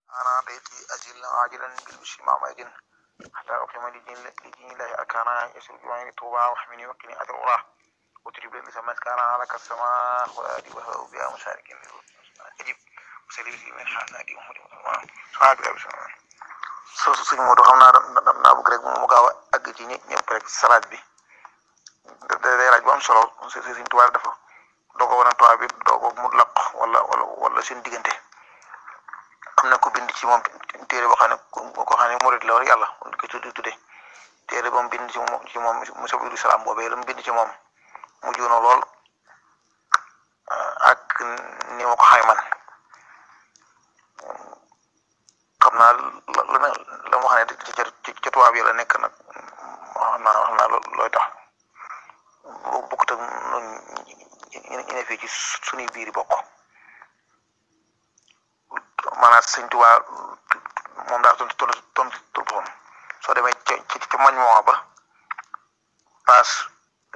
أنا ضيقي أزل عاجلا بالبشر مع مجد حتى أقيم لدين لدين الله أركانا يسر جواني طوبى واحمني وقني أثر وراه وتجيب لي سمات كان على كالسماء وآدي وهو بها مشارك أجيب مسلي من حاسنا دي أمور سبحانك يا بسم الله so suñ Modou xam naa naa bëgg rek mu gaaw a àgg ci ñëpp rek salaat bi day laaj bu am solo si si suñ tubaab dafa doo ko wane tubaab bi doo ko mu laq wala wala wala seen diggante am na ko bind ci moom téere boo xam ne ko xam ne murid la war yàlla ko tudde tudde téere ba mu bind ci moom ci moom mu sabiru salaam boobee la mu bind ci moom mu juuno lool ak ni ma ko xay man xam naa la la la ma xam ne ci ci ci tubaab yi la nekk nag xam naa xam naa looy tax bu bokkut ak noonu ñu ne fii ci suñuy biir bokk maanaam sëñ Tuubaa moom daal tontu tontu tontu boppam soo demee ca ca ca mañ moo ba paas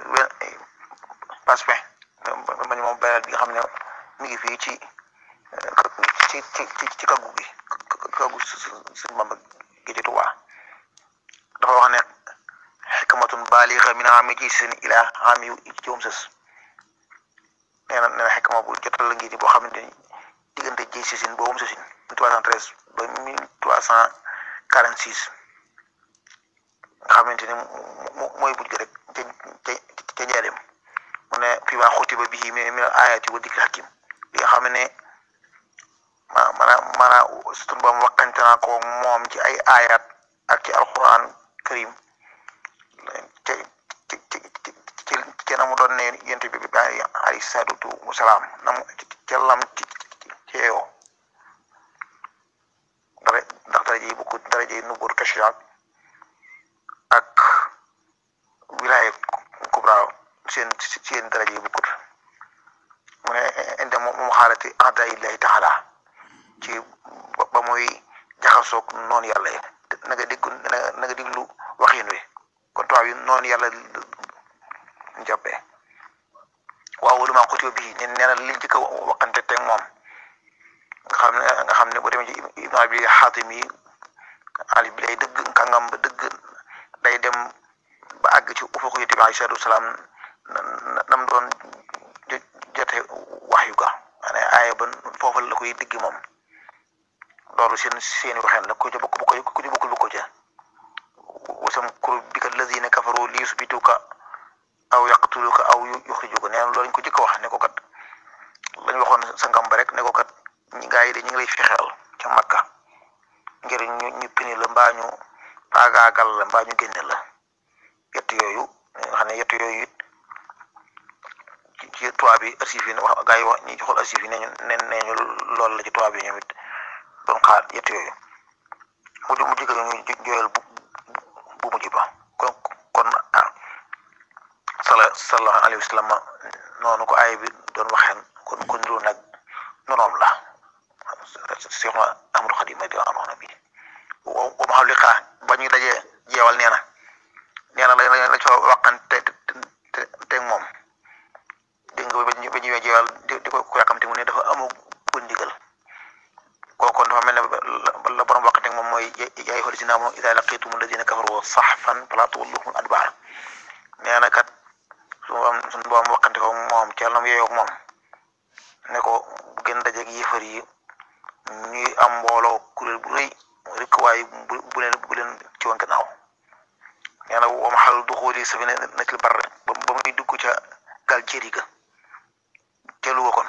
paas fin mañ moom bayal bi nga xam ne mi ngi fii ci ci ci ci ci kaggu gi kaggu sëñ Bamba gi ci Tuubaa dafa wax ne xikmatun baaliga min aami ji seen ilaa aami ci wam sës nee na nee na xikma bu jotal la ngi ni boo xamante ni diggante ji si sin boobu sësin mille trois cent treize ba mille trois cent quarante six nga xamante ni mooy buj gi rek ca ca ca njaareem mu ne fii maa xuti ba bii mi min ayati wa dikri hakim bi nga xam ne ma maanaam maanaam sunu boom waxante naa ko moom ci ay ayat ak ci alquran karim ca ci ci ci ci na mu doon ne yent bi bi alayhi salaatu wasalaam na mu ca lam ci ci yeewoo dara ndax dara ji bukk dara ji nubuur tashriat ak wilaaya kubra seen seen dara ji bukkut mu ne inde mu xaalati ahda illahi taala ci ba muy jaxasoog noonu yàlla yi na nga dégg na nga déglu waxin wi kon tubaab yi noonu yàlla jàppee waaw lu maa xutio bii ne nee na li njëkk a waxante teg moom nga xam ne nga xam ne boo demee ci ibnu abi xaatim yi ali bi lay dëgg kàngam ba dëgg day dem ba àgg ci ufuq yi bi alayhi salaatu wasalaam nam doon jote wax yu ga maanaam aaya ba foofu la koy digg moom loolu seen seeni waxeen la ku ca bokk bokk ku ca bokkul bokk ca wasam kur bika lazina kafaru li yusbituka aw yaqtuluka aw yuxrijuka nee na loolu ñu ko jëkk wax ne ko kat lañ waxoon sa ngam ba rek ne ko kat ñi gaa yi de ñu ngi lay fexeel ca makka ngir ñu ñu pini la mbaa ñu faagaagal la mbaa ñu génne la yett yooyu nga xam ne yett yooyu it ci ci tubaab bi archive yi wax gaa yi wax ñi ci xool archive yi ne ñu ne ne ñu loolu la ci tubaab yi ñoom it doon xaar yett yooyu mu mu jëkk ñu jooyal bu bu mujj ba kon kon ah sala sallallahu alayhi wa sallam noonu ko aay bi doon waxeen kon kon niru nag nonoom la Cheikh Ahmadou Khadim ma di wax na bi wa ma xam li xaa ba ñuy dajee jeewal nee na nee na la la coo waxante te teg moom dégg nga ba ñu ba ñuy jeewal di di ko yàkkamte mu ne dafa amoo ko ndigal kooku dafa mel ne la borom waxante moom mooy yaay xool si naa moom idaa laqiitumu lladiina kafaru sahfan falaa tuwalluuhum adbaar nee na kat su ma suñu borom waxante ko moom ci yàlla na mu yeeyoo moom ne ko bu gën dajeeg yëfar yi ñuy am mbooloo kuréel bu rëy rek waaye bu bu leen bu leen ci woon gannaaw nee na wa maxal duxuuli safinatil barr ba ba muy dugg ca gaal jéeri ga ca Luga kon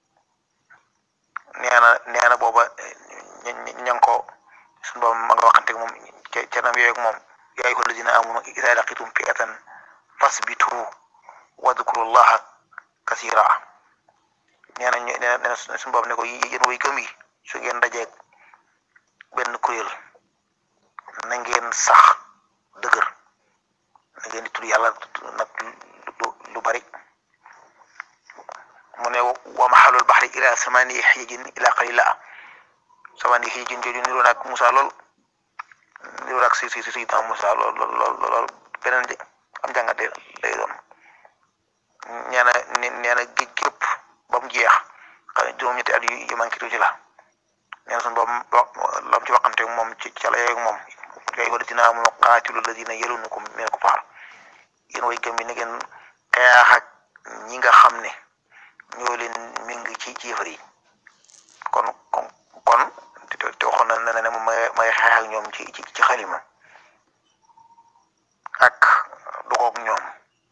nee na nee na booba ña ña ko suñu borom ma nga waxante moom ca ca nam yeeyoo moom yaa ayyuha allazina aamanu izaa laqiitum fi'atan fasbitu wadkurullaha kasira nee na nee na nee na suñu borom ne ko yéen way gëm yi su ngeen dajeeg benn kuréel na ngeen sax dëgër na ngeen di tudd yàlla nag lu bari mu ne wa maxalul baxri ila samani xijin ila qalila samani xijin jooju niroo naag Moussa lool niroo naag si si si si Moussa lool lool lool beneen de am jàngat lay doon nee na nee na géej gépp ba mu jeex xam ne juróom-ñetti at yu yu manqué tuuti la nee na suñu boobu ca la yeeg moom yaa ayyuhaa llaziina aamanuu qaatilu llaziina yaluunakum minal kuffaar yéen way gëm bi ni ngeen xeex ak ñi nga xam ne ñoo leen méng ci ci yëfar yi kon kon kon te te waxoon na ne ne moom may may xeex ak ñoom ci ci ci xalima ak dogoog ñoom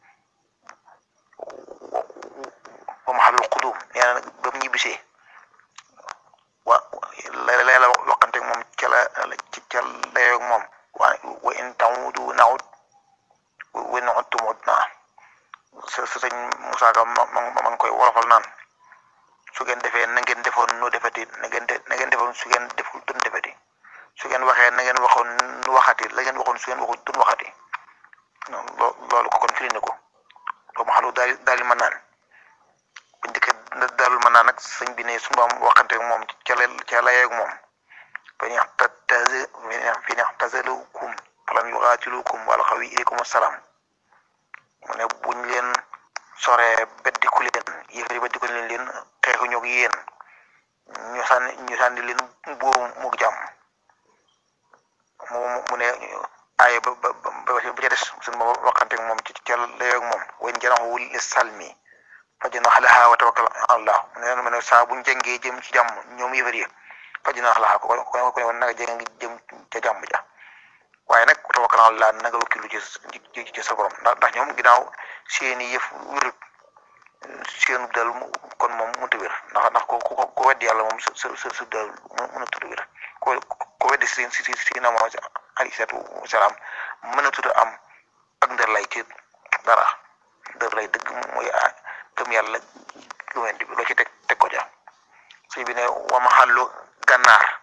ba ma xalul xudum nee na ba mu ñibbisee wa la la la waxante ak moom ca la ca layoog moom wa wa in ta'uudu na'ud wa in 'udtum 'udnaa sa sa sëñ Moussa Ka ma ma ma ngi koy wolofal naan su ngeen defee na ngeen defoon nu defati na ngeen de na ngeen defoon su ngeen deful dun defati su ngeen waxee na ngeen waxoon nu waxati la ngeen waxoon su ngeen waxul dun waxati loo loolu ko kon firi na ko doo ma xalu daal daal di mën naan bu njëkkee daalul mën naan nag sëñ bi ne su ma waxante ak moom ca la ca la yeeg moom fa neex ta tase fi neex tasalukum falam yuqaatilukum wala xaw yi ilaykum assalaam mu ne buñ leen soree beddiku leen yëfari beddiku leen leen xeexu ñoog yéen ñu sànni ñu sànni leen boobu mu jàmm mu mu ne aaye ba ba ba ba ca des suñ ma waxante ak moom ci ca layoog moom wen janaxu li salmi fajjanax lahaa wa tawakkal allah mu ne ma ne saa buñ jëngee jëm ci jàmm ñoom yëfar yi fajjanax lahaa ko ko ko ne woon nanga jëng ngi jëm ca jàmm ja waaye nag wa tawakkal allah nanga wakkilu ci ci sa borom ndax ndax ñoom ginnaaw seeni yëf wérut seenu dal kon moom mënut a wér ndax ndax ko ko ko weddi yàlla moom sa sa sa dal mënut a wér ko ko weddi si si si si na moom alayhi salaatu wasalaam mënatut a am ak ndër lay ci dara ndër lay dëgg mooy gëm yàlla gëmën bi loo ci teg teg ko ja sëñ bi ne wa ma xàllu gànnaar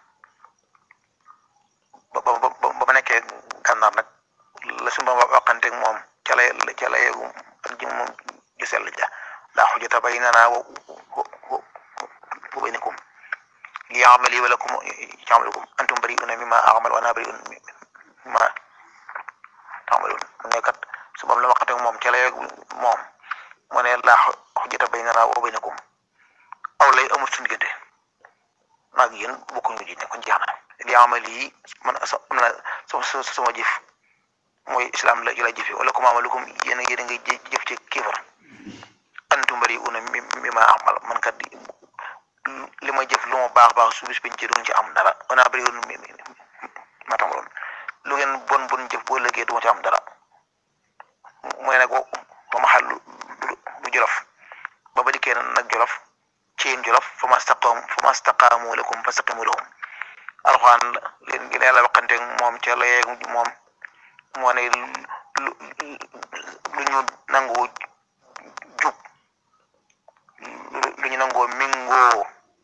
ba ba ba ba nekkee gànnaar nag la suñu ba waxanteeg moom ca lay ca lay ak jëm moom ju sell ja laa xujjata baynanaa wa baynakum li amali wa lakum ya'malukum antum bari'una mimma a'mal wa ana bari'un mimma ta'malun mu ne kat su boobu la waxante moom ca lay moom mu ne laa xujjata baynanaa wa baynakum aw lay amul suñu diggante maag yéen bokkuñu ji ne kon jeex na li amali yi man sa sama sama jëf mooy islam la la jëfe wala kum amalukum yéen a yéen a ngay jëf ci kéefar antum bari'una mimma a'mal man kat li ma jëf lu ma baax baax su bis ci duñ ci am dara wana bëri woon ma tamaloon lu ngeen bon bon jëf boo lëggee du ma ci am dara mooy nag ba ma xal lu jolof ba ba dikkee nag jolof ci yéen jolof fa ma staqaamu fa ma staqaamu lakum fa staqimu lahum alxuraan leen gi yàlla waxante moom ca la yeeg moom moo ne lu lu ñu nangoo jub lu ñu nangoo mingoo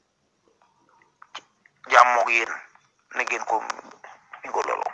jàmmoog yéen na ngeen ko mingoo loolu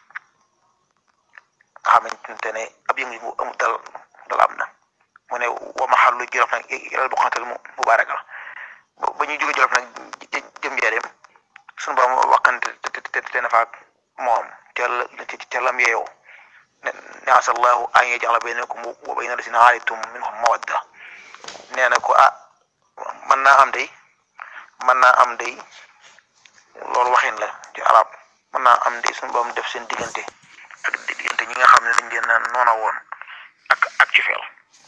nga xamante ne ab yëngu bu amul dal dal am na mu ne wa ma xarlu jolof nag yàlla bu xantal mu mubaaraka la ba ñuy jóge jolof nag jëm njaareem suñu borom waxante te te te na faak moom ca la ca lam yeewoo ne ne asallahu an yaj'ala baynakum wa bayna lazina aadaytum minhum mawadda nee na ko ah mën naa am day mën naa am day loolu waxin la ci arab mën naa am day suñu borom def seen diggante ak diggante ñi nga xam ne dañ leen a noona woon ak ak ci feel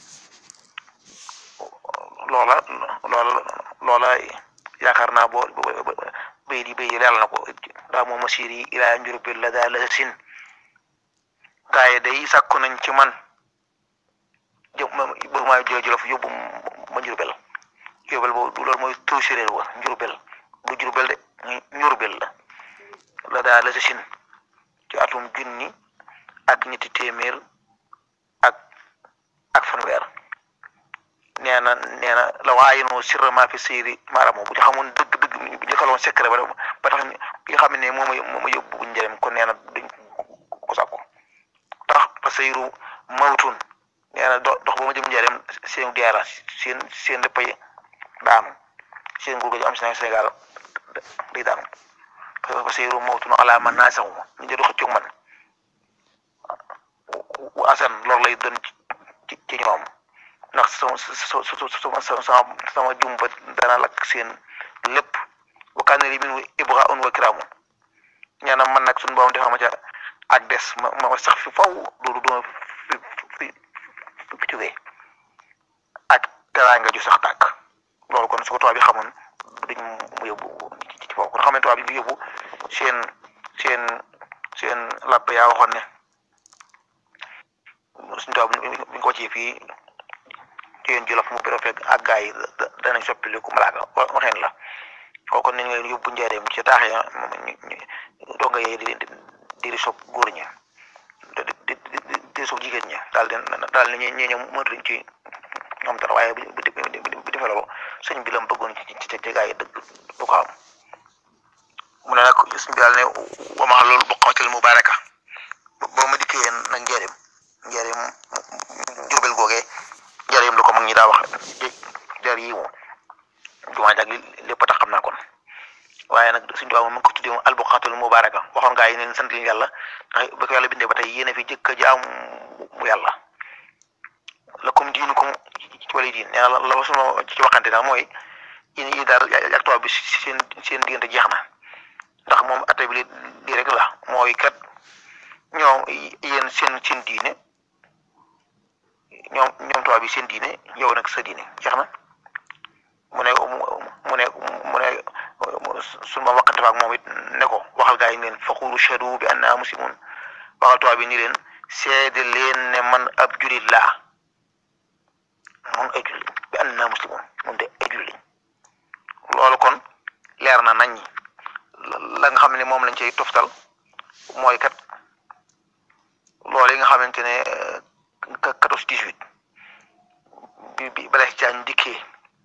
loola loola loola yaakaar naa boo bay di bay leeral na ko daa moo masir yi ilaa njurbil la daa la sin gaa yi day sàkku nañ ci man jë bëgg maa jóge Jolof yóbbu ma Njurbel Njurbel boobu loolu mooy turu séréer wa Njurbel du Jurbel de Njurbel la la daa la sin ci atum junni ak ñetti téeméer ak ak fanweer nee na nee na la waayinoo sirra maa fi séeri maanaam bu ñu xamoon dëgg dëgg bu ñu xaloon secret ba ba tax bi nga xam ne moom moo ma yóbbu bu njëriñ kon nee na duñ ko sàkku tax fa sayru mawtun nee na dox ba ma jëm njëriñ seen diyaara seen seen léppay daanu seen nguur gi am Sénégal day daanu fa sayru mawtun ala man naa saxu ñu jël xëccoog man asan loolu lay doon ci ci ñoom ndax sama sama sama sama jumba dana lakk seen lépp wa kaana li min ibraa'un wa kiraamun ñaanam man nag suñu borom defal ma ca ak des ma ma sax fi faw loolu duma fi fi fi jógee ak teraanga ju sax tàkk loolu kon su ko tubaab bi xamoon duñ mu yóbbu ci ci foofu kon xam ne tubaab bi ñu yóbbu seen seen seen làpp yaa waxoon ne suñu tubaab bi ñu ko ci fii ci yéen jolof mu pero fekk ak gaa yi danañ soppili ku malaaka waxeen la kooku nañ leen yóbbu njaareem ci taax ya donga yee di di di sopp góor ñi di di di di sopp jigéen ñi daal di daal di ñi ñëw mënatuñ ci ñoom dara waaye bu bu bu defee loolu sëñ bi la mu bëggoon ci ci ci gaa yi dëgg du ko am mu ne nag sëñ bi daal ne wama loolu boqatil mubaraka boo ma dikkee nag njaareem njaareem jurbel googee njaareem la ko mag ñi daa wax jar yi moom jumaa jag lépp tax xam naa kon waaye nag suñu tubaab moom mu ngi ko tuddee moom albuqaatul mubaraka waxoon gaa yi ne sant leen yàlla ndax ba ko yàlla bindee ba tey yéen a fi jëkk a jaam mu yàlla lakum diinukum ci wàllu diin nee na la la sunu ci waxante daal mooy yéen yi daal ak tubaab bi seen seen diggante jeex na ndax moom atte bi lii rek la mooy kat ñoom yéen seen seen diine ñoom ñoom tubaab bi seen diine yow nag sa diine jeex na. mu ne mu ne mu ne sunu ma waxante fa ak moom it ne ko waxal gaa yi leen faqulu shahadu bi anna muslimun waxal tubaab bi ni leen seede leen ne man ab julit laa mun ay julit bi anna muslimun mun de ay julit loolu kon leer na nañ la nga xam ne moom lañ cay toftal mooy kat loolu yi nga xamante ne quatorze dix-huit bi bi bala ci caañ dikkee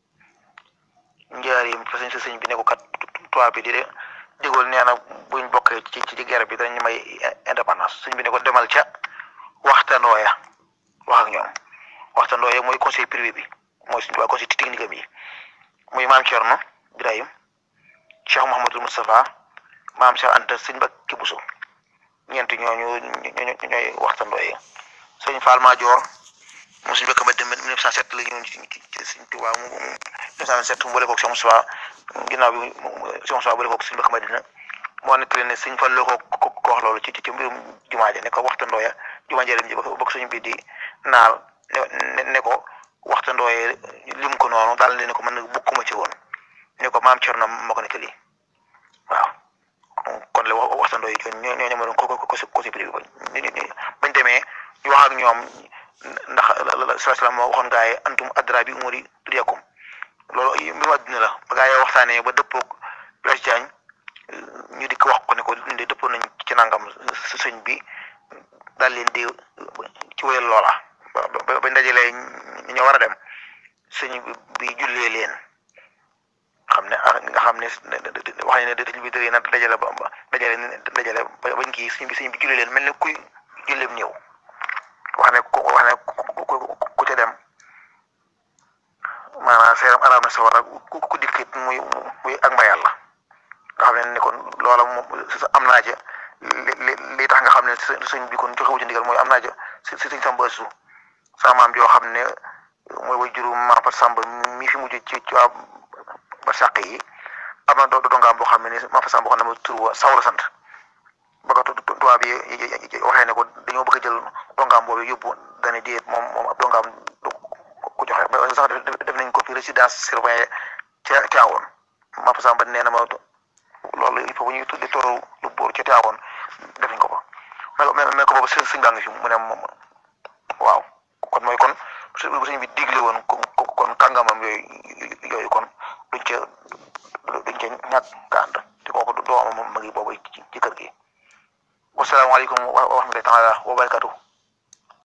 njaarim fa sëñ sa sëñ bi ne ko kat tubaab bi di de déggool nee na buñ bokkee ci ci guerre bi dañ may indépendance sëñ bi ne ko demal ca waxtaanoo ya wax ak ñoom waxtaanoo ya mooy conseil privé bi mooy suñu tubaab conseil technique am yi muy maam Thierno Birahim Cheikh Mouhamadul Moustapha maam Cheikh Anta sëñ Mbacke Bousso ñeent ñooñu ñooy waxtaanoo yi sëñ Fall Madior moom suñu bëkk ba dem 1907 la ñu ci ci suñ Tuubaa mu 1907 mu boole koog Cheikh Moustapha ginnaaw bi Cheikh Moustapha boole koog suñu bëkk Madina moo nettali ne suñ fan la ko ko wax loolu ci ci mbirum jumaa ja ne ko waxtandoo ya jumaa ja ji bokk suñu bi di naal ne ne ko waxtandoo ya lim ko noonu daal ne ko man bokkuma ci woon ne ko maam Cerno moo ko nettali waaw kon la waxtandoo yi ñoo ñoo ñoo ko ko ko si privé ba bañ demee ñu wax ak ñoom. ndax sallallahu salaam moo waxoon gaa yi antum adra bi umuri dunyakum loolu mbirum àdduna la ba gaa yi waxtaanee ba dëppoog Blaise Diagne ñu di ko wax ko ne ko de dëppoo nañ ci nangam sëñ bi daal leen di ci wéyal loola ba bañ dajalee ñu war a dem sëñ bi jullee leen xam ne nga xam ne wax nañ ne dëj bi dëgg na dajale ba dajale dajale bañ kii sëñ bi sëñ bi jullee leen mel ni kuy julleem néew. wax ne ku wax ne ku ca dem maanaam seeram araam na sawara ku ku dikkit muy muy ak mba yàlla nga xam ne ni kon loola moom am naa ca li li tax nga xam ne sëñ bi kon joxewu ci ndigal mooy am naa ca si si sëñ Samba Su sa maam joo xam ne mooy way juru maam Fat Samba mi fi mujj ci ci waa ba sàq yi am na doo dongaam boo xam ne ni maam Fat Samba waxoon na ma tur wa saw la sant ba ko tubaab yi waxee ne ko dañoo bëgg a jël dongaam boobu yóbbu dane déet moom moom ab dongaam du ko joxe ba sax def nañ ko fi résidence surveillée ca Tivaouane ma fa samba nee na ma loolu il faut que ñuy tuddi toru lu bóor ca Tivaouane def nañ ko fa mais mais ko boobu sëñ sëñ baa ngi fi mu ne moom waaw kon mooy kon bu sëñ bi digle woon kon kàngamam yooyu yooyu kon duñ ca duñ ca ñàkk ànd te kooku doomam ma ngi boobu ci kër gi wasalaamaaleykum wa rahmatullahi taala wa barakatuh